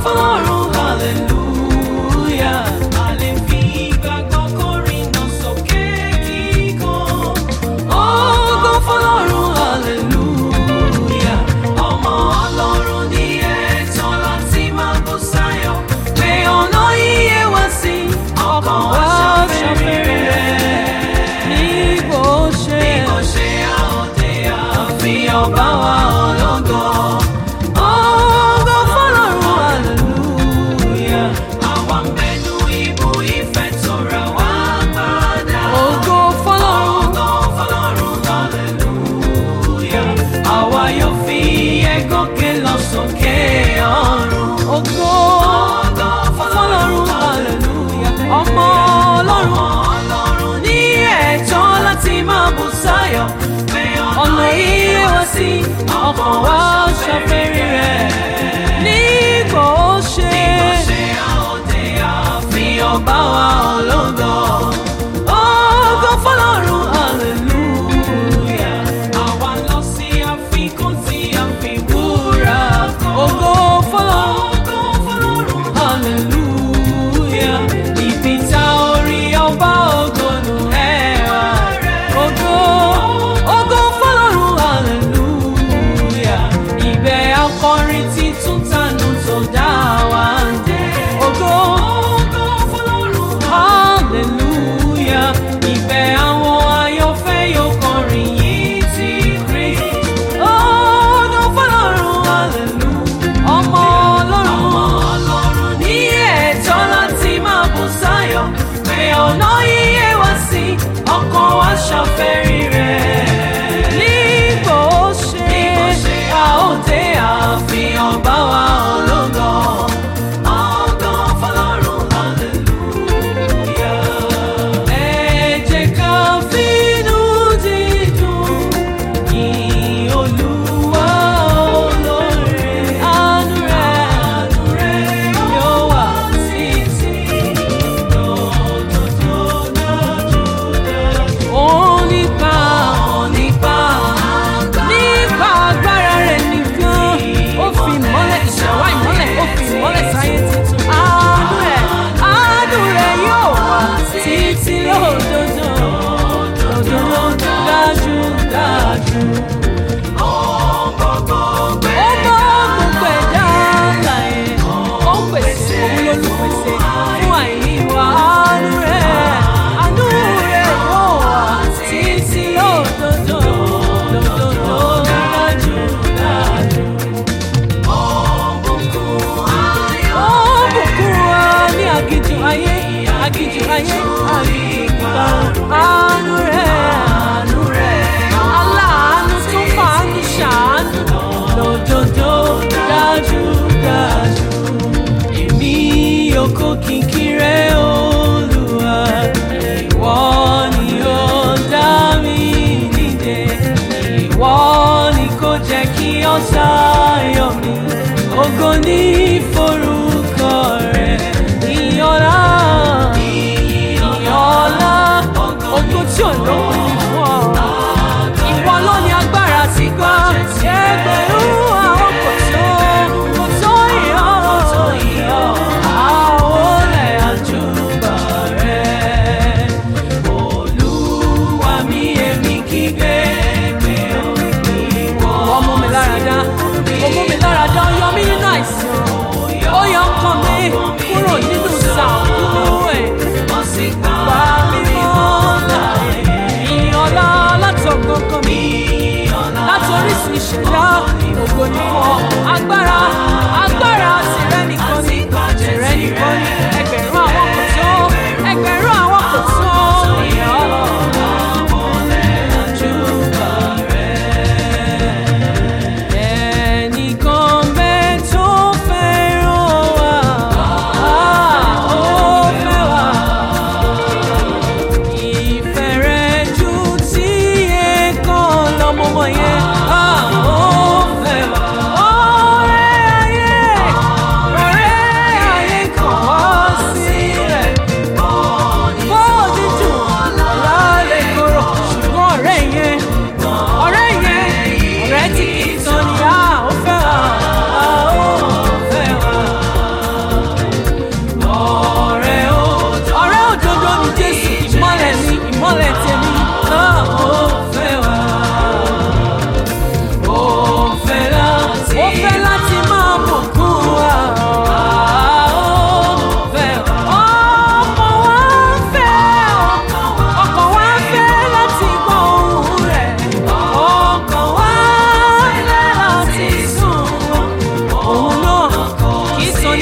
fọlọ́run hallelujah. A lè fi ìgbàgbọ́ kọrin náà sókè kíkan. Ògo fọlọ́run hallelujah. Ọmọ Ọlọ́run ní ẹ̀tọ́ láti máa bú sáyọ̀. Pé ọ̀nà iye wá sí ọkàn wá ṣàfẹ́rẹ́ rẹ̀. Ní bó ṣe bí kò ṣe àòdè àfihàn bá wa ológo. Ògo fọlọ́run hallelujah. Àwa ń bẹnu ibú ìfẹ́ tó ra wá padà. Ògo fọlọ́run. Ògo fọlọ́run hallelujah. Àwa yóò fi ẹ̀gọ́kẹ́ lọ sókè ọ̀run. Ògo fọlọ́run hallelujah. Ọmọ ọlọ́run. Ọlọ́run ní ẹ̀tọ́ láti máa bù sáyọ̀. Ọ̀nà iye wá sí ọkàn wa ṣàfẹ́rí rẹ̀. Nígbà ó ṣe. Nígbà ó ṣe àòdè àfihàn bá wa ológo. Ògo fọlọ́run hallelujah. Àwa lọ sí àfikún tí a fi wúrà kan. Ògo fọlọ́run. Ògo fọlọ́run hallelujah. Ibi tá orí ọba ògo nù ẹwà rẹ̀. Ògo ògo fọlọ́run hallelujah. Ibẹ̀ akọrin títún.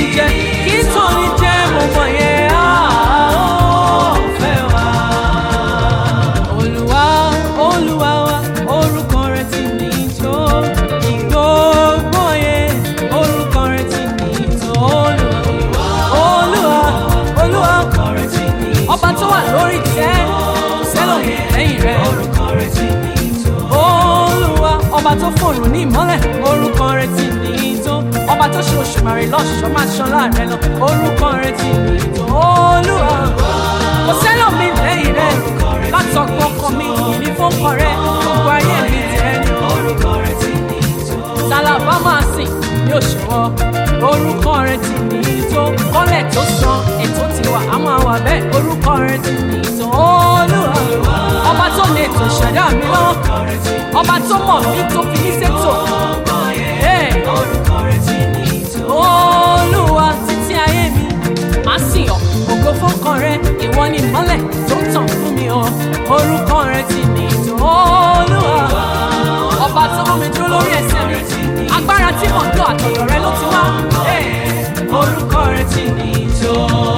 jẹ kí tóni jẹ mo mọ̀ yẹn á ó fẹ́ wá. Olúwa Olúwa wa orúkọ rẹ̀ ti ní tó ìgbógbó yẹn orúkọ rẹ̀ ti ní tó Olúwa Olúwa Olúwa ọba tó wà lórí tẹ́ sẹ́lọ̀mù lẹ́yìn rẹ̀ olúwa ọba tó fòrùn ní ìmọ́lẹ̀ orúkọ rẹ̀ ti ní tó ọba tó ṣe òṣùmàrè lọ́ṣọ̀ọ́ máa ṣan láàrẹ lọ orúkọ rẹ̀ ti ní tó olúwa kò sẹ́lọ̀mù lẹ́yìn rẹ̀ látọ̀gbọ́n ọkọ mi ìní fọ́kọ rẹ̀ gbogbo ayé mi tẹ́ ni sálábà máa sìn ní òṣùwọ̀ orúkọ rẹ̀ ti ní tó kọ́lẹ̀ tó san ètò ti wà á máa wà bẹ́ẹ̀ orúkọ rẹ̀ ti ní tó olúwa ọba tó lè tó ṣẹ̀dá mi lọ́wọ́ ọba tó mọ̀ mí tó fi mí ṣètò Hey! olúwa títí ayé mi máa sìn ọ́ ògo fọ́kàn rẹ ìwọ ni ìmọ́lẹ̀ tó ń tàn fún mi o orúkọ rẹ ti ní tó olúwa ọba tó mú mi dúró lórí ẹsẹ̀ mi agbára tí mò ń lò àtọ̀dọ̀ rẹ ló ti wá Hey! orúkọ rẹ ti ní tó.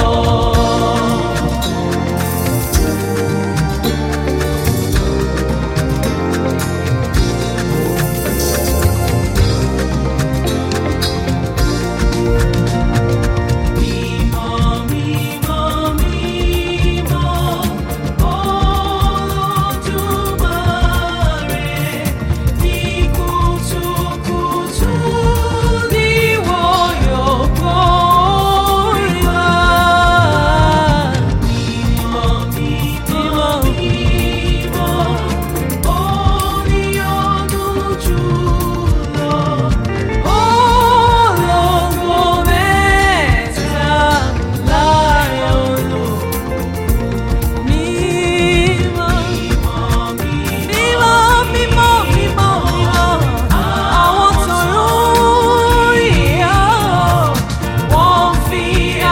Mímọ́. Mímọ́, mímọ́, mímọ́, mímọ́. Àwọn tọ̀run ìyá wọ́n fi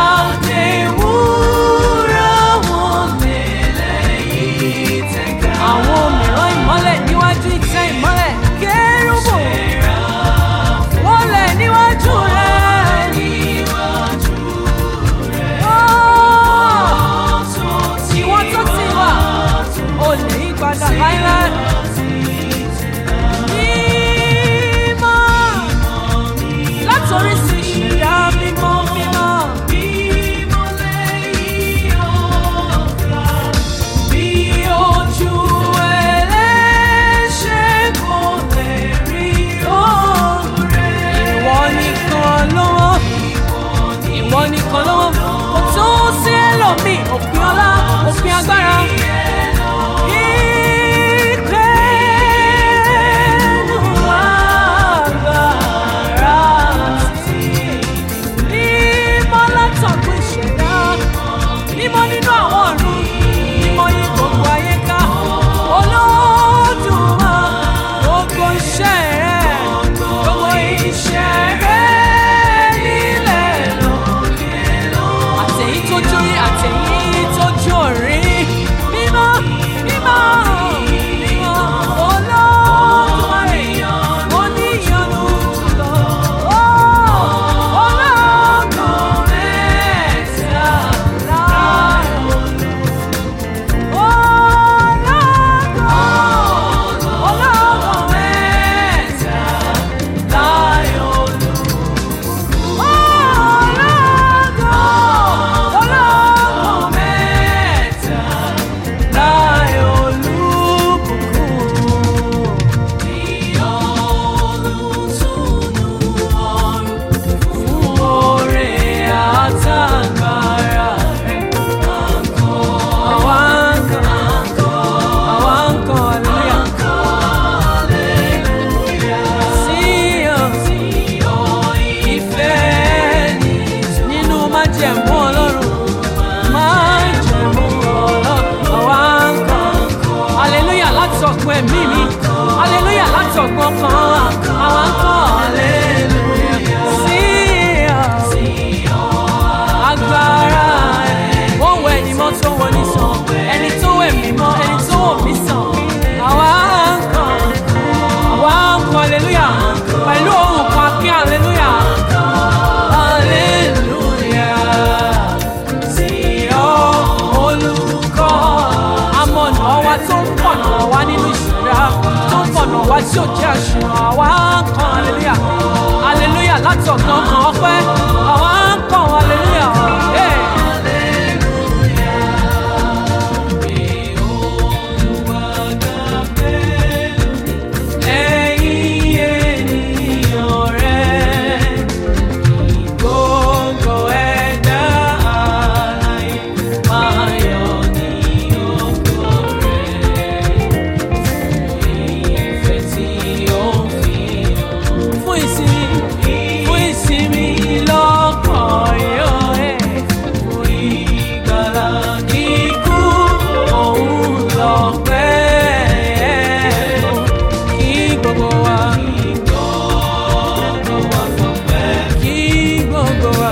àtẹ̀wúrà wọn lélẹ̀ yìí tẹ̀ka. Àwọn mìíràn ìmọ́lẹ̀ níwájú ìtẹ́ ìmọ́lẹ̀ kérúbù. Wọ́n lẹ̀ níwájú rẹ̀. Ìwọ́n tó ti wà, ò lè yí padà láíláí. Mímọ́, látòrí sí ìṣẹ̀dá mímọ́ mímọ́. Bí ojú ẹlẹ́ṣẹ̀ kò lè rí oore. Ìwọ nìkan lọ́wọ́, ìwọ nìkan lọ́wọ́. Kò tó sí ẹlòmíì, òpin ọlá, òpin agbára. Ìgbẹ́nu agbára sí. Mímọ́ látọ̀gbọ́ ìṣẹ̀dá, mímọ́ nínú àwọn ọ̀run, mímọ́ yí gbogbo ayé ká. Olódùmarè, gbogbo iṣẹ́ rẹ̀, gbogbo iṣẹ́ rẹ̀ nílẹ̀ lókè lọ́wọ́. Àtẹ̀yí tó jórí, àtẹ̀yí tó jórí. Mímọ́, mímọ́, mímọ́, Olódùmarè, oníyanu jùlọ. Ọlọ́gbọ̀n mẹ́ta láàrọ̀ Àtàgbára rẹ̀ àwọn kan àwọn kan hallelujah sí ọ ìfẹ́ ni nínú májẹ̀mú ọlọ́run májẹ̀mú ọlọ́run àwọn kan hallelujah láti ọ̀gbun ẹ̀mí mi hallelujah láti ọ̀gbun ọkàn àwọn kan hallelujah sí ọ agbára ẹ̀ wọ́n wọ ẹni mọ́ tó wọ ní sàn ẹni tó wẹ̀ mí mọ́ ẹni tó wọ̀ mí sàn àwa kan àwa kan hallelujah pẹ̀lú ohùn kan kí hallelujah hallelujah. tí ò jẹ́ àṣìràn àwa ń kan aleluya aleluya láti ọ̀gbọ́n kan ọpẹ́ àwa ń kan aleluya. Hey. Ẹ̀yin ènìyàn rẹ̀, gbogbo ẹ̀dá alààyè máa yọ̀ ní ògo rẹ̀. Ìfẹ́ tí ó ń fi hàn fún ìsinmi, fún ìsinmi lọ́kàn yóò ẹ̀. Fún ìgbàlà kíkú, òun lọ́pẹ́ kí gbogbo wa. Kí gbogbo wa.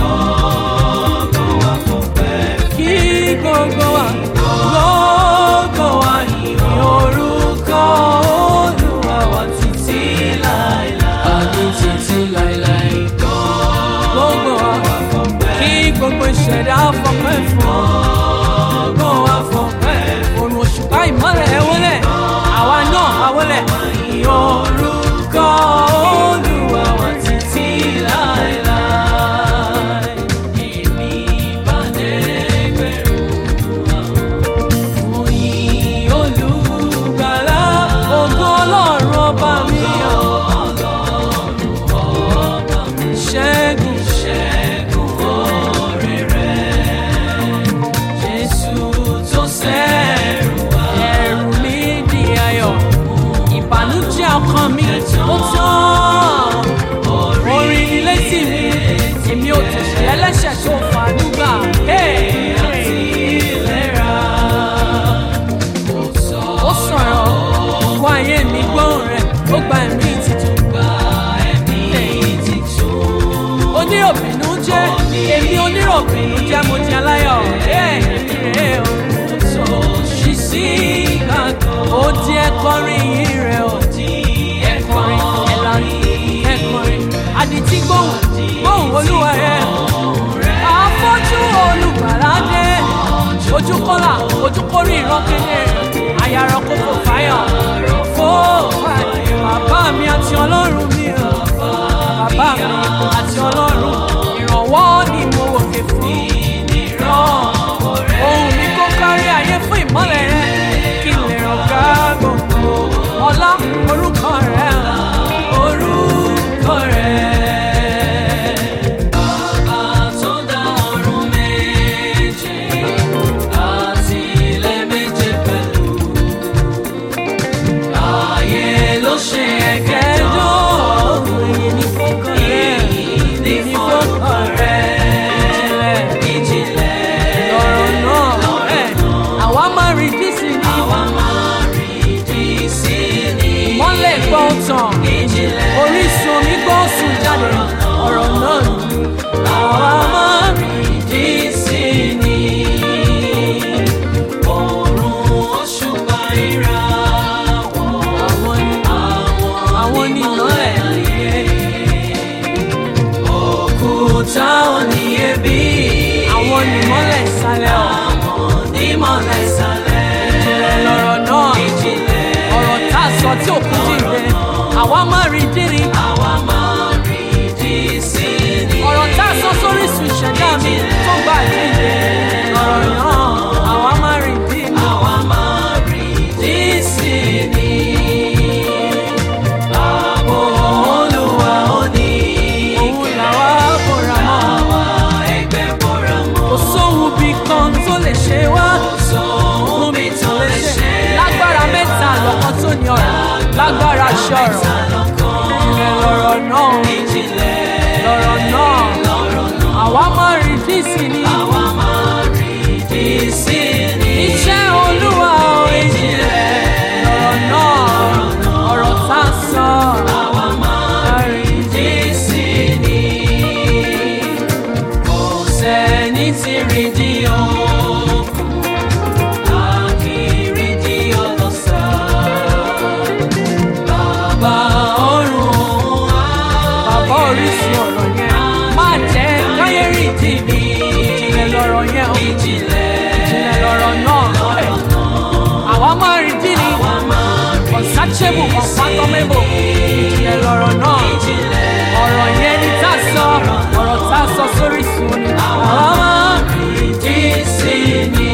Kí gbogbo wa. Gbogbo wa yìn orúkọ Olúwa wa títí láéláé. Àní títí láéláé. Gbogbo wa. Kí gbogbo ìṣẹ̀dá fọpẹ́ fún ọ. Gbogbo wa fọpẹ́. Òrùn òṣùpá ìmọ́lẹ̀ ẹ wọlé. Àwa náà a wọlé. Yìn orúkọ Olúwa wa títí láéláé. Èmi bá dẹ́gbẹ̀rún àwọn yìn olùgbàlà ògo ọlọ́run ọba mi ọ̀. ṣẹ́gun ṣẹ́gun oore rẹ̀ jésù tó sẹ́rù wá. ẹ̀rù mi di ayọ̀ ìbànújẹ́ ọkàn mi ó tán orin ni létí mi èmi ò tẹ̀sí ẹlẹ́ṣẹ̀ tó fàánú gbà. Hey! ó sọ̀rọ̀ wá ayé mi gbóhùn rẹ̀ ó gba ẹ̀mí titun. oníròbìnú jẹ́ èmi oníròbìnú jẹ́ mo di aláyọ̀ èmi rè o. ṣì sí gbàgbọ́ ó di ẹ̀kọrin yìí rẹ̀ ó di ẹ̀kọrin ẹ̀lànà ẹ̀kọrin àdìtí gbóhùn gbóhùn olúwa rẹ̀ àfọ́jú olùgbàlà dé ojú kọ́là ojú kórè ìran kedere àyàrá kókò fáyọ̀ fó fàyè bàbá mi àti ọlọ́run mi o bàbá mi àti ọlọ́run ìrànwọ́ ni mo wòkè fún ìran ohun mi kó kárí ayé fún ìmọ́lẹ̀ rẹ kí n lè ràn ká gbogbo ọlá orúkọ rẹ orúkọ rẹ. Bàbá tó dá ọ̀run méje àti ilẹ̀ méje pẹ̀lú. Ayé ló ṣe ẹ̀kẹ́jọ́ èyí ní fọ́kàn rẹ̀ èyí ní fọ́kàn rẹ̀ ìjìnlẹ̀ ìjìnlẹ̀ lọ́rọ̀ náà ẹ̀ àwa máa rí dísì ní àwa máa rí dísì ní ìmọ́lẹ̀ gbọ́ tàn ìjìnlẹ̀ orísun omi gbọ́ sùn jáde ọ̀rọ̀ náà ni àwa máa rí dísì ní òòrùn òṣùpá ìràwọ̀ àwọn ni àwọn ni ìmọ́lẹ̀ ayé òkúta oníyebí àwọn ni ìmọ́lẹ̀ ìsàlẹ̀ ọ̀ àwọn ni ìmọ́lẹ̀ ìsàlẹ̀ ìjìnlẹ̀ lọ̀rọ̀ náà ìjìnlẹ̀ ọ̀rọ̀ tá a sọ tí òkú dìde àwa máa rí dírí àwa máa rí dí sí ni ọ̀rọ̀ tá a sọ sórí sùn ìṣẹ̀dá mi tó gbà díje lọ̀rọ̀ náà àwa máa rí dí àwa máa rí dí sí ni. Ààbò Olúwa ó ní òun làwa bóra mọ́. Àwa ẹgbẹ́ bóra mọ́. Kò sóhun bí kan tó lè ṣe wá. Kò sóhun bí tó lè ṣe. Lágbára mẹ́ta lọ́kàn tó ní ọ̀rọ̀. Lágbára ṣọ̀rọ̀. Ìjìnlẹ̀ lọ̀rọ̀ náà. Ìjìnlẹ̀ lọ̀rọ̀ náà. Àwa máa rí dísì ni. Àwa máa rí dísì ni. Iṣẹ́ Olúwa ò ìjìnlẹ̀ lọ̀rọ̀ náà. Ọ̀rọ̀ tá a sọ. Àwa máa rí dísì ni. Kò sẹ́ni tí rí di òkun. A kì í rí di ọlọ́sà. Bàbá ọ̀run wá. Bàbá orísun ọ̀rọ̀ yẹn. Má jẹ́ káyé rí di mi. Ìjìnlẹ̀ lọ̀rọ̀ yẹn o. Ìjìnlẹ̀ lọ̀rọ̀ náà. Àwa máa rí di ni. unsearchable unfathomable ìjìnlẹ̀ lọ̀rọ̀ náà ọ̀rọ̀ yẹn ni tá a sọ ọ̀rọ̀ tá a sọ sórí sùn ni àwọn máa ìdí sí ni.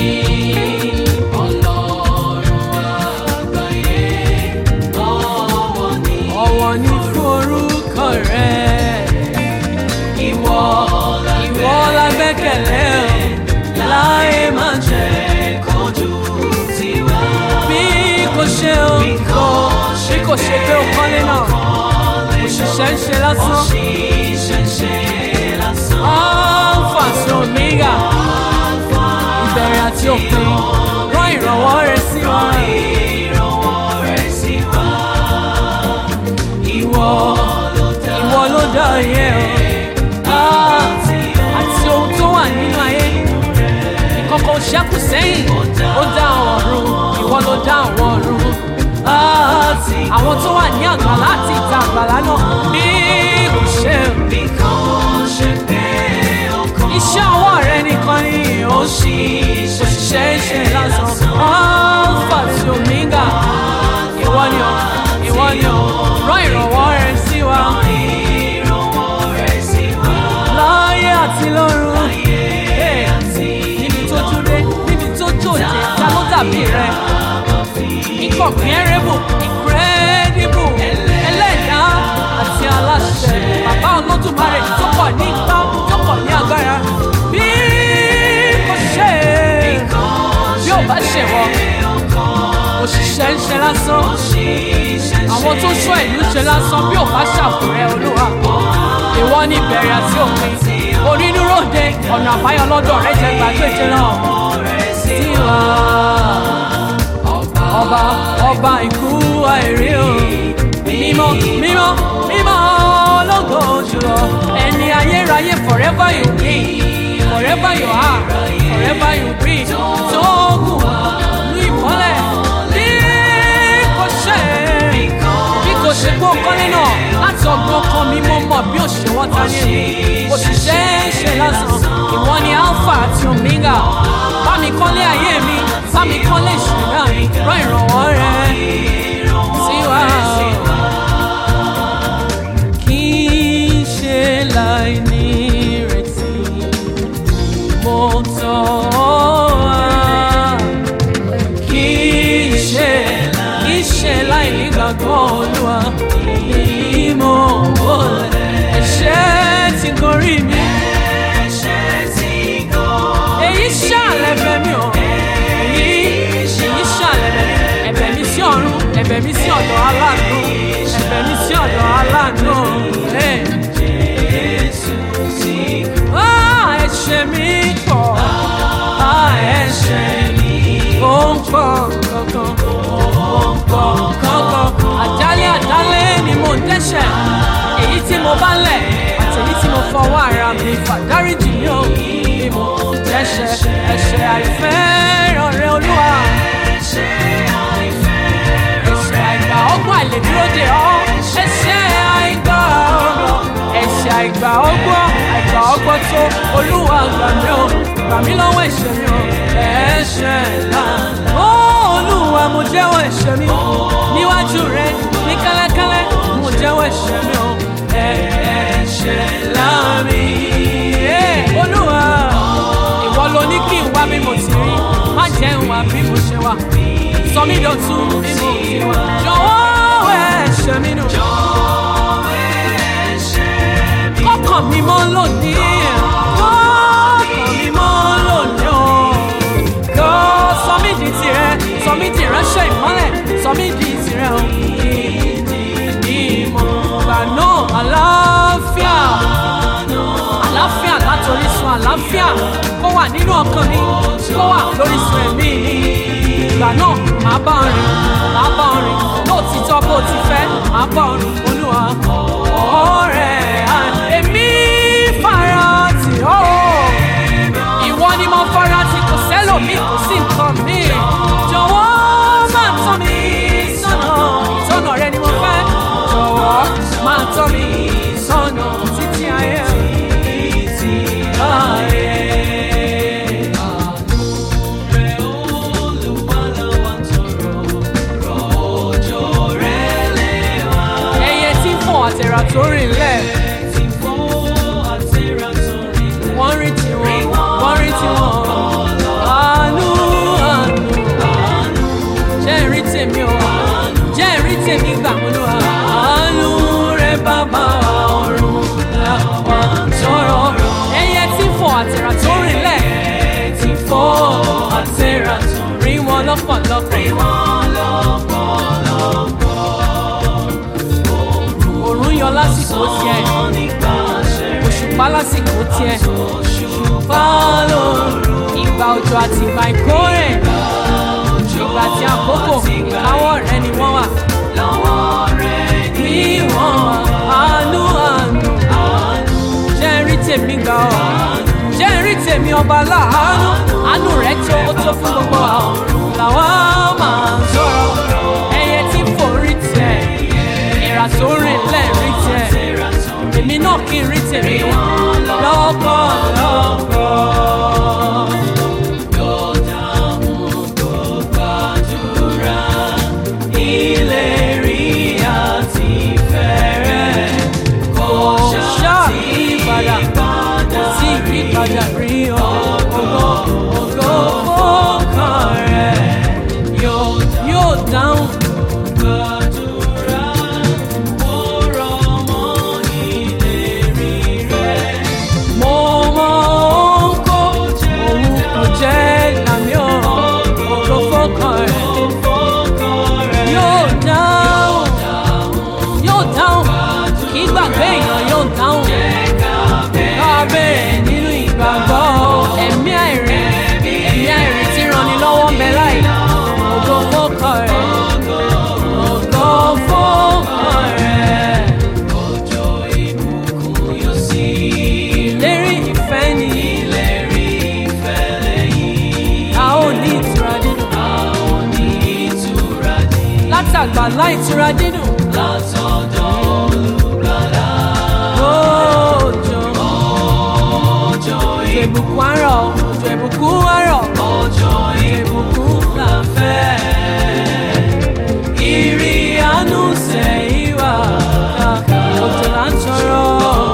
ọ̀wọ̀ ni fún orúkọ rẹ̀ ìwọ ìwọ la gbẹ́kẹ̀lé o láyé máa jẹ́ kojú tiwa. bí kò ṣe o kò bí kò ṣe pé o kọ́lé náà òṣìṣẹ́ ń ṣe lásán. alpha sí omega ìbẹ̀rẹ̀ àti òpin rán ìrànwọ́ rẹ sí wa. ìwọ ìwọ ló dá ayé o Ah, àti ohun tó wà nínú ayé ìkọ̀kọ̀ ṣẹ́kù sẹ́yìn ó dá àwọn ọ̀run ìwọ ló dá àwọn ọ̀run Ah, àwọn tó wà ní àgbàlá àti ìta àgbàlá náà bí kò ṣe iṣẹ́ ọwọ́ rẹ nìkan ni ó ṣì òṣìṣẹ́ ṣe lásán alpha sí omega ìwọ ni ọ ìwọ ni ọ rán ìrànwọ́ rẹ sí wa láyé àti lọ́run Hey, níbi tó dúró níbi tó jòjé ta ló dàbí rẹ incomparable incredible ẹlẹ́dàá àti aláṣẹ bàbá olódùmarè tó pọ̀ ní ipá tó pọ̀ ní agbára bí kò ṣe bí ò bá ṣe wọ òṣìṣẹ́ ń ṣe lásán àwọn tó ṣọ́ ìlú ṣe lásán bí ò bá ṣàfùrẹ́ olúwa ìwọ ní ìbẹ̀rẹ̀ àti òpin onínúròde ọ̀nà àbáyọ lọ́dọ̀ rẹ jẹ́ gbàgbéje náà tiwa ọba ọba ikú àìrí o mímọ́ mímọ́ mímọ́ ológo jùlọ ẹni ayérayé forever you be forever you are forever you be tó kù ní ìmọ́lẹ̀ bí kò ṣe bí kò ṣe gbó kọ́lé náà láti ọgbọ́n kan mi mo mọ̀ bí òṣèwọ́ ta ní èmi òṣìṣẹ́ ṣe lásán ìwọ ni alpha àti omega bá mi kọ́lé ayé mi bá mi kọ́lé ìṣúná mi rán ìrànwọ́ rẹ sí wa. kì í ṣe láì ní ìrètí mo tọ́ wá kì í ṣe kì í ṣe láì nígbàgbọ́ olúwa èyí mo wọlé ẹ̀ṣẹ̀ ti gorí mi èyí ṣàlẹ̀ bẹ̀ mí o èyí èyí ṣàlẹ̀ bẹ̀ mí ẹ̀bẹ̀ mi sí ọ̀run ẹ̀bẹ̀ mi sí ọ̀dọ̀ aláàánú ẹ̀bẹ̀ mi sí ọ̀dọ̀ aláàánú. Hey. Ah, ẹ̀ṣẹ̀ mi pọ̀ Ah, ẹ̀ṣẹ̀ mi ó ń pọ̀ kankan ó ń pọ̀ kankan àjálẹ̀ àjálẹ̀ ni mo ń dẹ́ṣẹ̀ èyí tí mo bá lẹ̀ àti èyí tí mo fọwọ́ ara mi fà dáríjì mi ò ní mo ń dẹ́ṣẹ̀ ẹ̀ṣẹ̀ àìfẹ́ràn rẹ olúwa ẹ̀ṣẹ̀ àìgbà ọgbọ́n àìlèdúró dè ọ́ ẹ̀ṣẹ̀ àìgbà ọgbọ́n ẹ̀ṣẹ̀ àìgbà ọgbọ́n àìgbà ọgbọ́n tó olúwa gbà mí o gbà mí lọ́wọ́ ẹ̀ṣẹ̀ mi o ẹ̀ṣẹ̀ ńlá ó olúwa mo jẹ́wọ́ ẹ̀ṣẹ̀ mi níwájú rẹ ní kẹ́lẹ́kẹ́lẹ́ mo jẹ́wọ́ ẹ̀ṣẹ̀ mi o ẹ̀ṣẹ̀ ńlá mi Eh, olúwa ìwọ ló ní kí n wá bí mo ti rí má jẹ́ n wá bí mo ṣe wà sọ mí dọ̀tun bí mo ti wà jọ̀wọ́ ẹ̀ṣẹ̀ mi nù kọ́kàn mi mọ́ lónìí kọ́kàn mi mọ́ lónìí o kọ́ sọ mí di tirẹ̀ sọ mí di ìránṣẹ́ ìmọ́lẹ̀ sọ mí di tirẹ̀ o ìmọ̀ gbà náà àlàáfíà àlàáfíà látòrí sun àlàáfíà kó wà nínú ọkàn mi kó wà lórí sun ẹ̀mí mi ìgbà náà màá bá ọ rìn màá bá ọ rìn lóòtítọ́ bó ti fẹ́ màá bá ọ rìn olúwa ọ̀rẹ́ à, èmi fara tì ọ́ ìwọ ni mo fara tì kò sẹ́lòmíì kò sí nǹkan mi jọ̀wọ́ máa tọ́ mi sọ́nà ìtọ́nà rẹ ni mo fẹ́ jọ̀wọ́ máa tọ́ mi sọ́nà títí ayé títí ayé. Àánú rẹ̀ Olúwa la wá tọrọ, rọ̀ òjò lọ́pọ̀lọpọ̀. rí wọn lọ́pọ̀lọpọ̀. òrùn yọ lásìkò tiẹ̀ Sàn nípasẹ̀ rẹ̀. òṣùpá lásìkò tiẹ̀ Òṣùpá fálóòrùn ìgbà òjò àti ìgbà ìkórè ìgbà tí àkókò ìkáwọ́ rẹ ni wọ́n wà lọ́wọ́ rẹ̀ ní ní wọ́n wà àánú àánú jẹ́ rí tèmi gbà ọ́ jẹ́ rí tèmi ọba láàánú àánú rẹ̀ tó ó tó fún gbogbo àwọn làwọn máa ń sọ̀rọ̀ ẹyẹ tí fò rí tẹ̀ ìrà tó rìn lẹ́ẹ̀rí tẹ̀ èmi náà kí n rí tèmi lọ́pọ̀lọpọ̀. ìlérí àti fẹ́rẹ̀ kò ṣáà ìyípadà kò sí ìyípadà rí o ògo ògo fọ́kàn rẹ̀ yóò yóò dáhùn. gbàdúrà ó rọ̀ mọ́ ìlérí rẹ̀. mo mọ òun kó òun kò jẹ́ làmì ọ̀ ògo fọ́kàn rẹ̀ yóò dáhùn yóò dáhùn kì í gbàgbé èèyàn yóò dáhùn kábẹ́rẹ́ nínú ìgbàgbọ́ ẹ̀mí àìrí ẹ̀mí àìrí tí ranni lọ́wọ́ ń bẹ láì ògo fọ́kàn rẹ̀ ògo fọ́kàn rẹ̀ ìlérí ìfẹ́ ni a ó ní ìtura dídùn látàgbà láì tura dídùn òjò òjò ìbùkún àárọ̀ òjò ìbùkún àárọ̀ òjò ìbùkún là ń fẹ́. ìrì àánú sẹ́yìn wá òjò là ń tọrọ.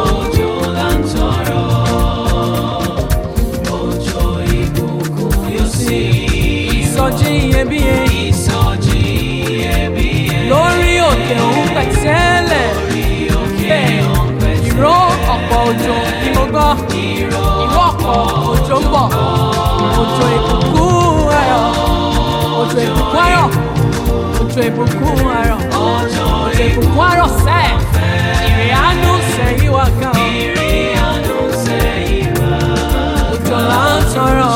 ìsọjí iyebíye lórí òkè òun pẹ̀tẹ́lẹ̀ bẹ́ẹ̀ ìró ọ̀pọ̀ òjò ni mo gbọ́ ìró ọ̀pọ̀ òjò ń bọ̀ òjò ìbùkún ayọ̀ òjò ìbùkún ayọ̀ òjò ìbùkún ayọ̀ òjò ìbùkún ayọ̀ sẹ́ẹ̀ ìrìn àánú sẹ́yìn wá gan òjò là ń tọrọ.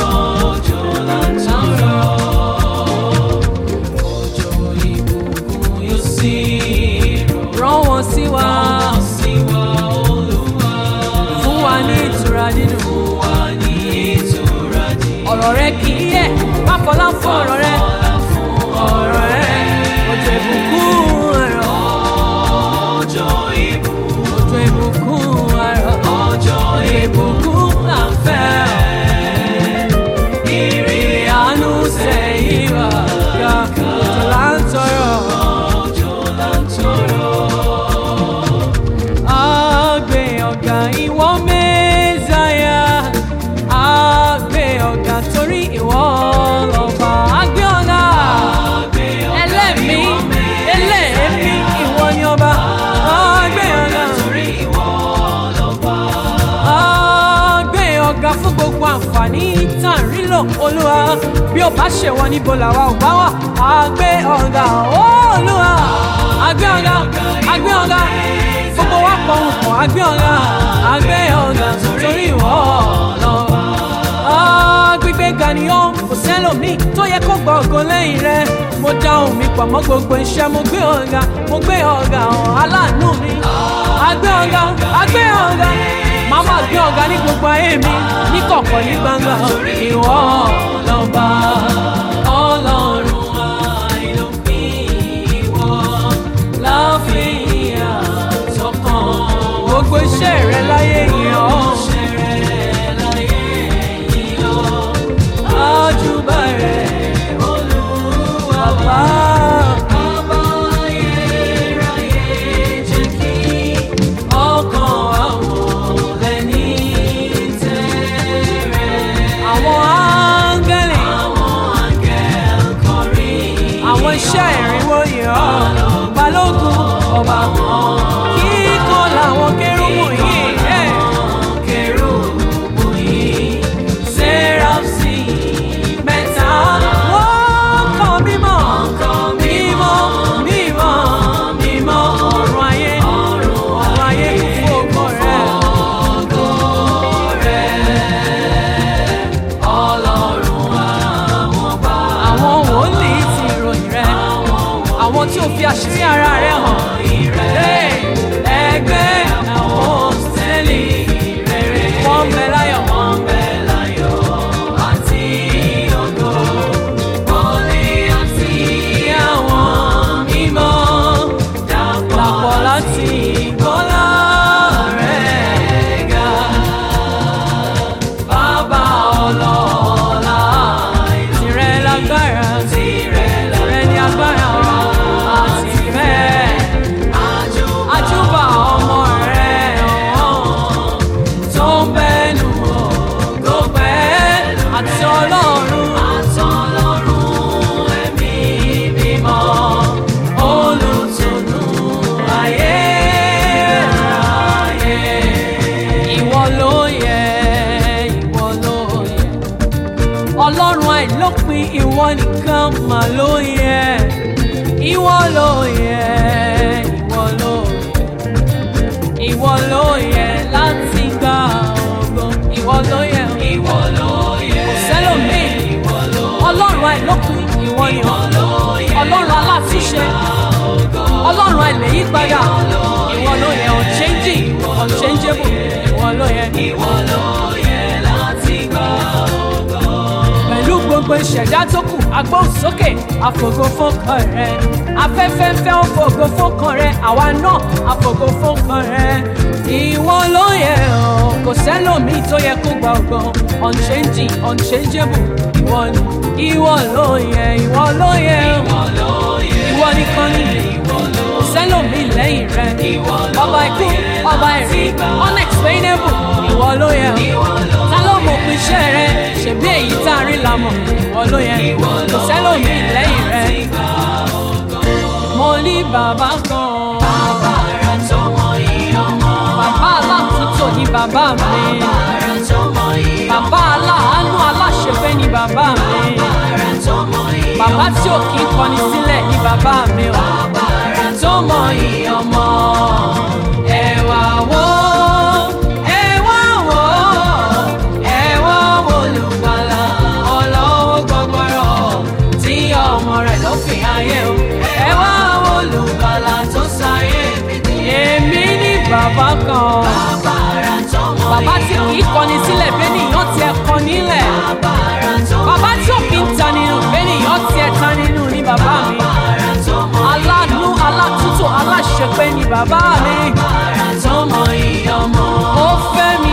rán wọn sí wa fún wa ní ìtura dídùn ọ̀rọ̀ rẹ kì í yẹ má fọlá fún ọ̀rọ̀ rẹ ọ̀rọ̀ rẹ òjò ìbùkún ẹ̀rọ òjò ìbùkún ẹ̀rọ òjò ìbùkún là ń fẹ́ ìrìn àánú sẹ́yìn wá ga òjò là ń tọrọ. Agbe ọ̀gá ìwọ mẹ́sàáyà. Agbe ọ̀gá torí ìwọ lọ́ba. Agbe ọ̀gá ẹlẹ́mí ẹlẹ́mí ìwọ ni ọba. Agbe ọ̀gá Agbe ọ̀gá fún gbogbo àǹfààní tá à ń rí lò olúwa. Bí o bá ṣèwọ níbo làwa ò bá wà. Agbe ọ̀gá olúwa. Agbe ọ̀gá agbe ọ̀gá gbogbo wa pọ̀ ń pọ̀ agbe ọ̀gá agbe ọ̀gá torí ìwọ lọ́wọ́. Gbígbé ga ni ó kò sẹ́lòmíì tó yẹ kó gbọ́ ògo lẹ́yìn rẹ̀. Mo dá ohùn mi pọ̀ mọ́ gbogbo iṣẹ́ mo gbé ọ̀gá mo gbé ọ̀gá hàn aláàánú mi. Agbe ọ̀gá agbe ọ̀gá màá máa gbé ọ̀gá ní gbogbo ayé mi ní kọ̀kọ̀ ní gbangba ìwọ lọ́ba ọlọ́run àìlópin ìwọ láfihàn sọ́kàn gbogbo iṣẹ́ rẹ láyé yẹn ọ́. Àjùbà rẹ̀ Olúwa bá. Ọkàn àwọn ẹni tẹ̀rẹ̀. Àwọn áńgẹ́lì. Àwọn àṣírí ara rẹ̀ hàn. Hey, ẹgbẹ́ àwọn sẹ́lì rere wọ́n bẹ láyọ̀. Wọ́n bẹ láyọ̀ àti ògo. Wọlé àti àwọn mímọ́ dàpọ̀ Dàpọ̀ láti gbọ́lá rẹ̀ ga. Bàbá ọlọ́lá tirẹ̀ lágbára. tirẹ̀ Tirẹ̀ ní agbára àti ìfẹ́. àjùbà Àjúbà ọmọ rẹ̀ ọ̀hún tó ń bẹ́nu ògo pẹ́ àti ọlọ́run. àtọlọ́run ẹ̀mí mímọ́ olùtùnú ayé ayé. Ìwọ ló yẹ, ìwọ ló yẹ. Ọlọ́run àìlópin ìwọ nìkan mà ló yẹ. Ìwọ ló yẹ, ìwọ ló yẹ. Ìwọ ló yẹ láti gba ògo. Ìwọ ló yẹ. Ìwọ ló yẹ. Kò sẹ́lòmíì. Ìwọ ló Ọlọ́run àìlópin ìwọ ni Ìwọ ló yẹ. Ọlọ́run alátúnṣe. Ọlọ́run àìlèyípadà. Ìwọ ló yẹ unchanging, unchangeable. Ìwọ ló yẹ. Ìwọ ló yẹ láti gbà ògo. pẹ̀lú gbogbo ìṣẹ̀dá tó kù agbóhùnsókè àfògo fọ́kàn rẹ̀ afẹ́fẹ́ fẹ́ ó fògo fọ́kàn rẹ̀ àwa náà àfògo fọ́kàn rẹ̀ ìwọ ló yẹ ọ́ kò sẹ́lòmíì tó yẹ kó gba ọgbọ́n unchanging unchangeable ìwọ ni ìwọ ló yẹ ìwọ ló yẹ ọ́ Ìwọ ló yẹ. ìwọ nìkan ni Ìwọ ló kò sẹ́lòmíì lẹ́yìn rẹ̀ Ìwọ ló ọba ikú yẹ ọba láti ẹ̀rí gbà unexplainable ìwọ ló yẹ ọ́ Ìwọ ló ta ló mọ̀ pé iṣẹ́ rẹ ṣèbí èyí tá a rí la mọ̀ ìwọ ló yẹ Ìwọ kò ló sẹ́lòmíì yẹ lẹ́yìn rẹ láti gbà ògo. mo ní bàbá kan Bàbára tọmọ ìyọmọ. bàbá aláàtúntò ní bàbá mi Bàbára tọmọ ìyọmọ. bàbá aláàánú aláṣẹfẹ́ ní bàbá mi Bàbára tọmọ ìyọmọ. bàbá tí ò kí ń kọni sílẹ̀ ní bàbá mi o Bàbára tọmọ ìyọmọ. Ẹ wá wò, ẹ wá wò, ẹ wá wò olùgbàlà ọlọ́wọ́ gbọgbọrọ tí ọmọ rẹ̀ ló fi ayé o. Ẹ wá wò olùgbàlà tó sáyé bìtì. èmi ní bàbá kan Bàbára tọmọ bàbá tí kì í kọni sílẹ̀ bẹ́ẹ̀ nìyàn tiẹ̀ kọ nílẹ̀ Bàbára tọmọ bàbá tí ò kí ń ta nínú bẹ́ẹ̀ nìyàn tiẹ̀ ta nínú ní bàbá mi. Bàbára tọmọ aláàánú alátúntò aláṣepé ni bàbá mi. Bàbára tọmọ ìyọmọ. ó fẹ́ mi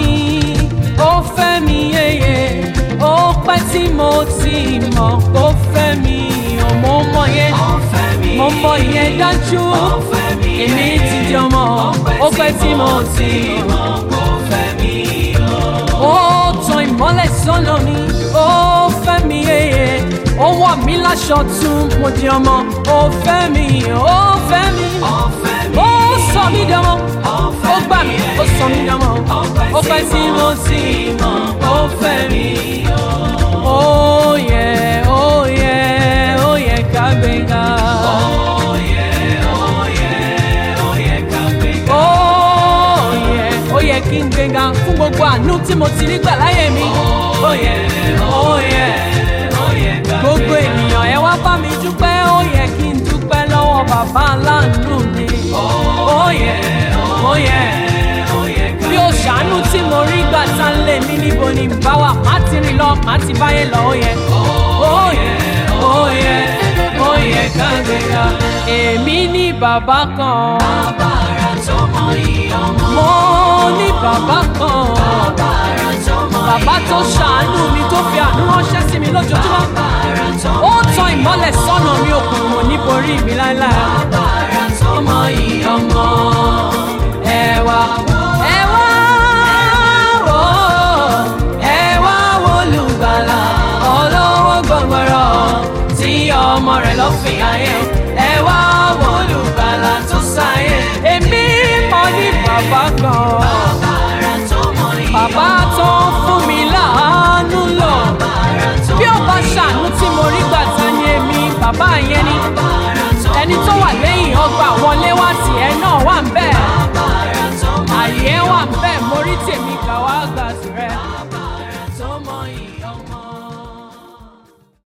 ó fẹ́ mi yéye ó pẹ́ tí mo ti mọ̀ ó fẹ́ mi ò mo mọ̀ yẹn Ọ̀fẹ́ mi. mo mọ̀ yẹn dájú Ọ̀fẹ́ mi. èmi ti di ọmọ ó pẹ́ tí mo ti mọ̀ Ọ̀fẹ́ mi. ó tan ìmọ́lẹ̀ sọ́nà mi ó fẹ́ mi yéye ó wọ̀ mí láṣọ tún mo di ọmọ ó fẹ́ mi ó fẹ́ mi Ọ̀fẹ́ mi. ó sọ mí dánmọ́ ó gbà mí ó sọ mí dánmọ́ ó pẹ́ tí mo ti mọ̀ ó fẹ́ mi. ó yẹ ó yẹ ó yẹ ká gbéga. Oyè, oyè, oyè ká gbéga. ó yẹ ó yẹ kí n gbéga fún gbogbo àánú tí mo ti rí gbà láyé mi. ó yẹ ó yẹ Oyè ká gbogbo ènìyàn ẹ wá bá mi dúpẹ́ ó yẹ kí n dúpẹ́ lọ́wọ́ bàbá aláàánú mi. ó yẹ ó yẹ oyè ká bí o ṣàánú tí mo rí gbà tá ń lé mi níbo ni n bá wà má ti rìn lọ má ti báyé lọ ó yẹ. ó yẹ ó yẹ ó yẹ ká gbéga. èmi ní bàbá kan Bàbára tọmọ ìyọmọ. mo ní bàbá kan Bàbára tọmọ bàbá tó ṣàánú mi tó fi àánú ránṣẹ́ sí mi lójoojúmọ́. Bàbára tọmọ ó tan ìmọ́lẹ̀ sọ́nà mi òkùnkùn ò ní borí mi láéláé. Bàbára tọmọ ìyọmọ. ẹ wá ẹ wá wò ó ẹ wá wò olùgbàlà ọlọ́wọ́ gbọ̀ngbọ̀rọ̀ tí ọmọ rẹ̀ lọ́ fi ayé o.